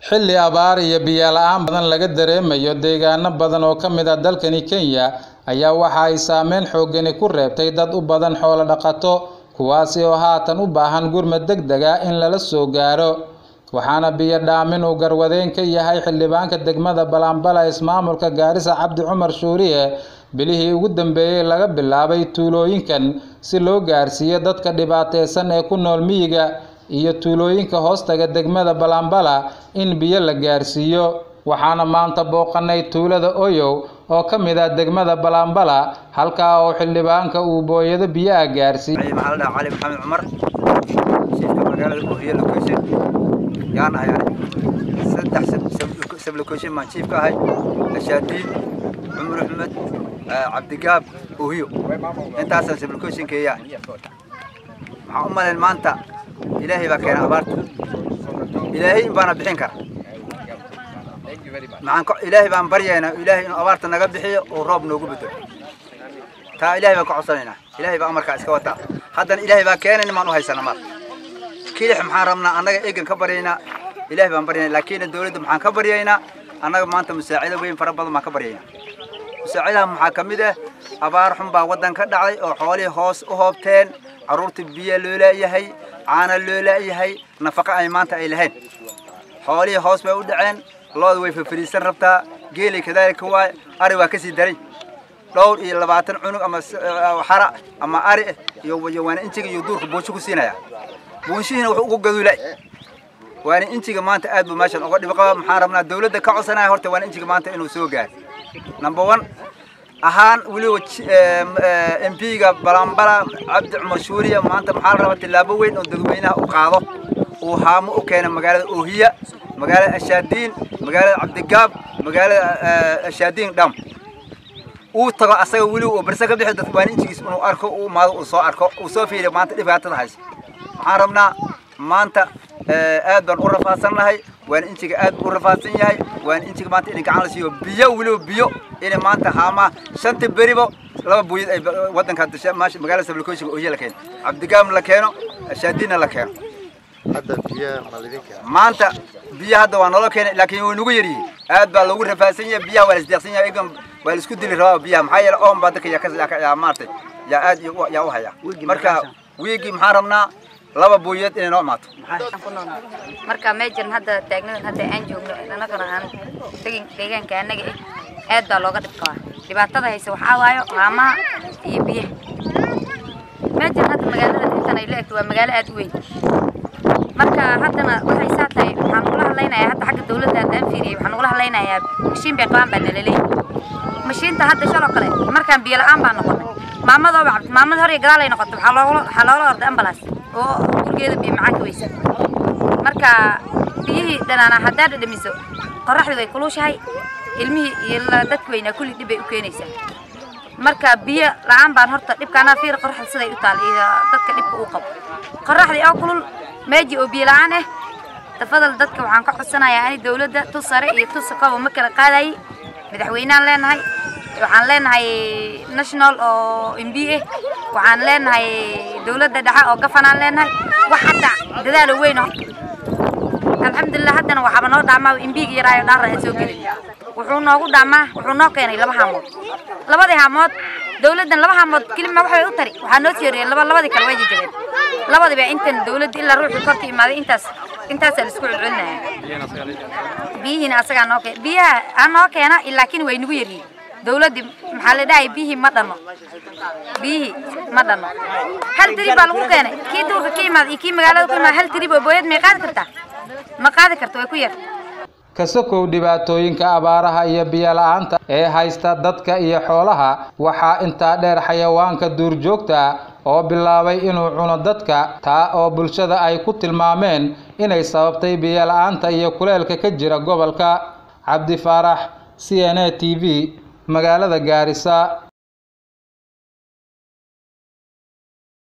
xilli abaar iyo biyo la-aan badan laga dareemayo deegaano badan oo ka mid ah dalkani kenya ayaa waxa ay saameyn xoogani ku reebtay dad u badan xoolo dhaqato kuwaasi oo haatan u baahan gurmad deg deg ah in lala soo gaaro waxaana biyo dhaamin uu garwadeen ka yahay xildhibaanka degmada balanbala ismaamulka gaarisa cabdi cumar shuuriye bilihii ugu dambeeyey laga bilaabay tuulooyinkan si loo gaarsiiyo dadka dhibaateysan ee ku nool miyiga iyo tuulooyinka hoostaga degmada balanbala in biyo la gaarsiiyo waxaana maanta booqanay tuulada oyow oo ka mid ah degmada balanbala halkaa oo xildhibaanka uu booyado biyaha gaarsiiyey maxaa la dhahaa cali maxamed cumar shiifka magaalada oohiye location yaan ahay ani saddex sab location baan shiif ka ahay ashaadiin cumar axmed cabdigaab oohiyo intaasaan sab locationkeeyaa maxaa u malayn maanta ilaahay baa keena abaarta ilaahay in baana bixin kara maxaan ilaahay baan baryaynaa ilaahay inuu abaarta naga bixiyo oo roob noogu bedelo taa ilaahay baan ka codsanaynaa ilaahay baa amarkaa iska wataa haddana ilaahay baa keenay nimaan u haysana mar kilix maxaan rabnaa annaga egan ka baryaynaa ilaahay baan baryaynaa laakiin dawladda maxaan ka baryaynaa annaga maanta musaacido weyn fara badan baan ka baryaynaa musaacidaha maxaa ka mid ah abaar xun baa waddan ka dhacday oo xoolihii hoos u hoobteen carruurta biyo loo laayahay caana loo laayahay nafaqo ay maanta ay lahayn xoolihii hoos bay u dhaceen looda way fafariisan rabtaa geelay kadaalika waay ari waa kasii daray dhowr iyo labaatan cunug ama xara ama ari iyo waana injiga iyo duurka buunsho ku siinaya buunshihiina wuxuu ugu gaduulay waana injiga maanta aad buu meeshan uga dhibo qaba maxaan rabnaa dawladda ka codsanaya horta waana injiga maanta inuu soo gaaro number one ahaan weliba m p-ga balanbala cabdi cumar shuuriya maanta maxaa la rabaa tillaabo weyn oo dadweynaha u qaado uu haamo u keena magaalada oohiya magaalada ashaadiin magaalada cabdigaab magaalada ashaadiin dham uu tago asaga weliba uu barse ka bixi dadka waana injigiis inuu arko uu imaado uu soo arko uu soo fiiriyo maanta dhibaatada haysa waxaan rabnaa maanta aad baan u rafaadsannahay waana injiga aad u rafaadsan yahay waana injiga maanta inay gacan la siiyo biyo weliba biyo inay maanta haamaa shanta beribo laba buuyad ay waddanka magaalada sablakooshiga oohiya la keeno cabdigaam la keeno ashaadiinna la keeno maanta biyo hadda waa naloo keenay laakiin way nagu yaryihiin aad baa loogu rafaadsan yahay biyaha waa la isdeeqsan yahay egan waa la isku dili rabaa biyaha maxaa yeele oon baa dadka yaa maartay yaa aad yaa u haya marka wiigii maxaan rabnaa laba buuyeed inay noo imaato marka meejan hadda taagnadan hadda aan joogno annagana aan tegin deegaanka annaga eh aad baa looga dhib qabaa dhibaatada haysa waxaa waayo haamaha iyo biyaha meejan hadda magaalada intan ay la egto waa magaalo aad u weyn marka haddana waxay saa tahay waxaan ugula hadlaynayaa hadda xagga dawladda haddaan fiiriyey waxaan ugula hadlaynayaa mashiin bay qabaan baa nalaleeyahay mashiinta hadda shaloo kale markaan biyo la-aan baa noqonay maamadooba cabdi maamad hor iyo gadaal ay noqotay waxaa loola waxaa loola orday ambalaas oo gurigeeda biyo macaan ka weysa marka biyihii dhanaana haddaad dhadhamiso qorraxdii way kulushahay ilmihii iyo dadka weynaa kulli dhib bay u keenaysaa marka biyo la-aan baan horta dhibkaanaa fiir qorraxda siday u taal iyo dadka dhibka uu qabo qorraxdii oo kulul meeji oo biyo la-aan ah tafadal dadka waxaan ka codsanayaa ani dawladda tu sare iyo tu sakaba ma kala qaadayay madaxweynaan leenahay waxaan leenahay national oo mb ah waxaan leenahay dawladda dhexe oo gafanaan leenahay wax hadda dadaalo weyn alxamdulilah haddana waxaaba noo dhaamaa imbiga yaraayo dhaara aan soo gelin wuxuu noogu dhaamaa wuxuu noo keenay laba haamood labadii haamood dawladdan laba haamood kelima wax bay u tari waxaa noo tiiriyeen laba labadii kale way jajabeen labadiiba intan dawladda ilaa ruuxii korka imaaday intaas intaasaa la isku celcelinaya biyihiina asagaa noo keena biyaha aa noo keena laakiin way nagu yaryihin dawladdii maxaa la dhahay biyihii ma dhanno biyihii ma dhanno hal tirib baa lagu keenay kii duurka ka imaada iyo kii magaalada ku imaada hal tirib oo booyad may qaadi kartaa ma qaadi karto way ku yar kasakow dhibaatooyinka abaaraha iyo biyo la-aanta ee haysta dadka iyo xoolaha waxaa intaa dheer xayawaanka duurjoogta oo bilaabay inuu cuno dadka taa oo bulshada ay ku tilmaameen inay sababtay biyo la-aanta iyo kuleelka ka jira gobolka cabdi faarax c n a t v magaalada gaarisa